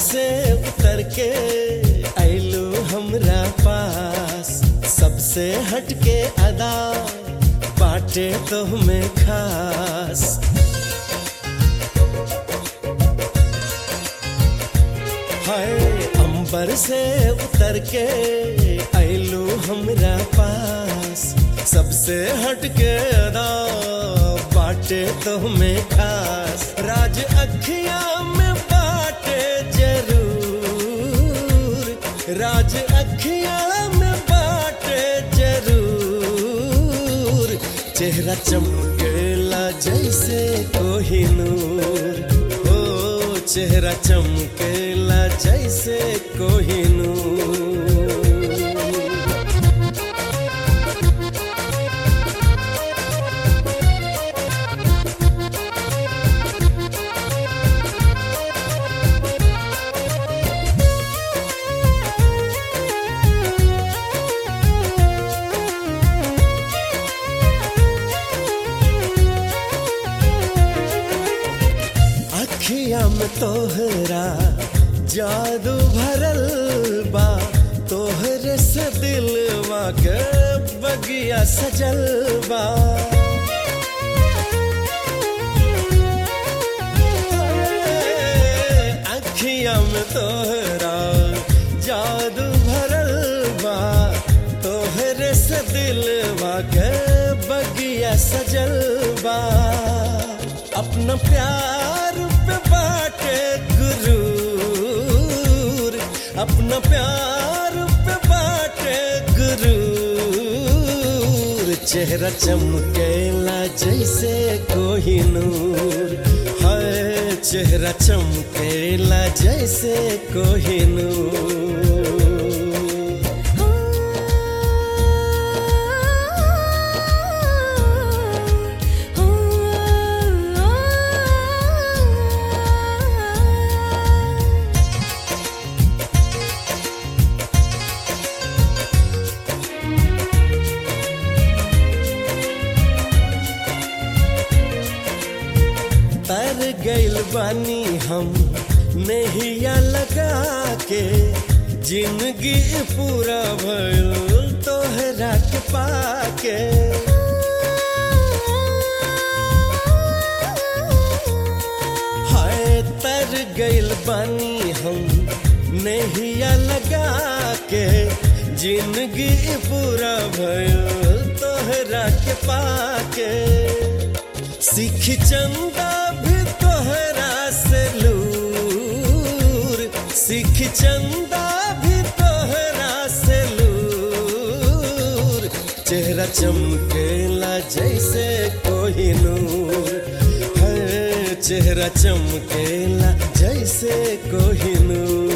से उतर के ऐलू हमरा पास सबसे हटके अदा बाटे तो हमें खास हाय अंबर से उतर के ऐलू हमरा पास सबसे हटके अदा बाटे तो हमें खास राज अखिया में बाटे जरूर राज अखिया में बाटे जरूर चेहरा चमकेला जैसे कोहिनूर ओ चेहरा चमकेला जैसे कोहिनूर अखिया में तोहरा जादू भरल बा तोहरे से दिलवा के बगिया सजल बा अखिया में तोहरा जादू भरल बा तोहरे से दिलवा के बगिया सजल बा अपना प्यार पे बाटे गुरूर अपना प्यार पे बाटे गुरूर चेहरा चमकेला जैसे कोहिनूर है चेहरा चमकेला जैसे कोहिनूर तर गइल बानी हम नहिया लगा के जिंदगी पूरा भइल तोहरा के पाके हाय तर गइल बानी हम नहिया लगा के जिंदगी पूरा भइल तोहरा के पाके सीख चंदा भी तोहरा से लूर सीख चंदा भी तोहरा से लूर चेहरा चमकेला जैसे कोहिनूर है चेहरा चमकेला जैसे कोहिनूर